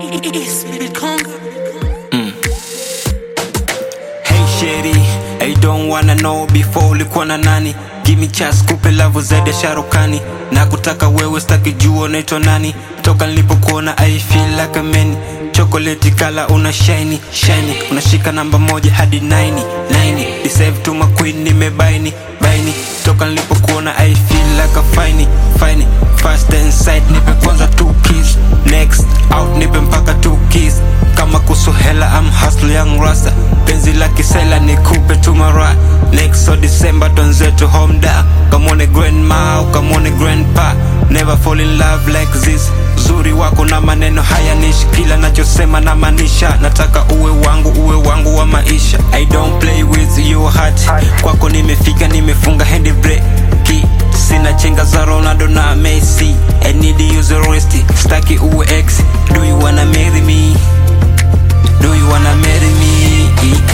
It's Conga. Hey sheri, I don't wanna know before ulikuwa na nani Give me chance kupe love zaidi ya sharukani na kutaka wewe staki jua unaitwa nani toka nilipokuona I feel like a man chocolate kala una shiny shiny unashika namba moja hadi 9 9 deserve to my queen nimebaini baini toka nilipokuona I feel like a fine fine fast inside nipe kwanza two kiss next out nipe mpaka two kiss kama kuhusu hela am hustle young rasta penzi la kisela nikupe tu mara next so december tonzetu home da kamwone grandma ukamwone grandpa never fall in love like this uzuri wako na maneno haya nishi kila nachosema na maanisha nataka uwe wangu uwe wangu wa maisha i don't play with your heart kwako nimefika nimefunga hand break sina chenga za ronaldo na messi i need you the rest staki uwe ex do you wanna marry me do you wanna marry me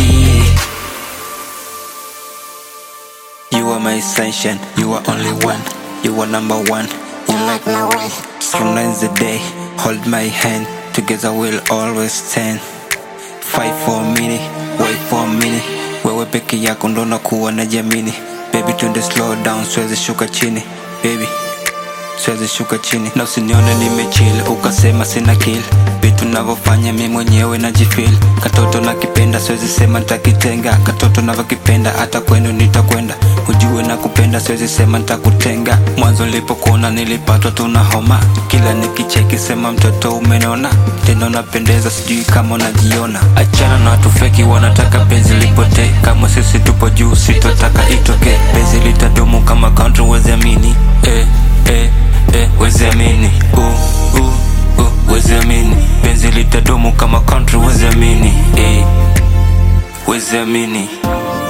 You are my sunshine, you are only one, you are number one. You like my way, strong as the day. Hold my hand, together we'll always stand. Fight for a minute, wait for a minute. Wewe peke yako ndo nakuwa na jamini. Baby twende slow down, siwezi shuka chini. Baby siwezi shuka chini na usinione nimechill ukasema sina kill vitu navyofanya mi mwenyewe najifil katoto nakipenda siwezi sema ntakitenga katoto navyokipenda hata kwenu nitakwenda ujue na kupenda siwezi sema ntakutenga mwanzo nilipokuona nilipatwa tuna homa kila nikicheki sema mtoto umenona tena unapendeza sijui kama unajiona achana na watu feki wanataka penzi lipotee kama sisi tupo juu sitotaka itoke penzi litadumu kama country weziamini eh, eh, eh, weziamini uh, uh, uh, weziamini penzi litadumu kama country weziamini eh, weziamini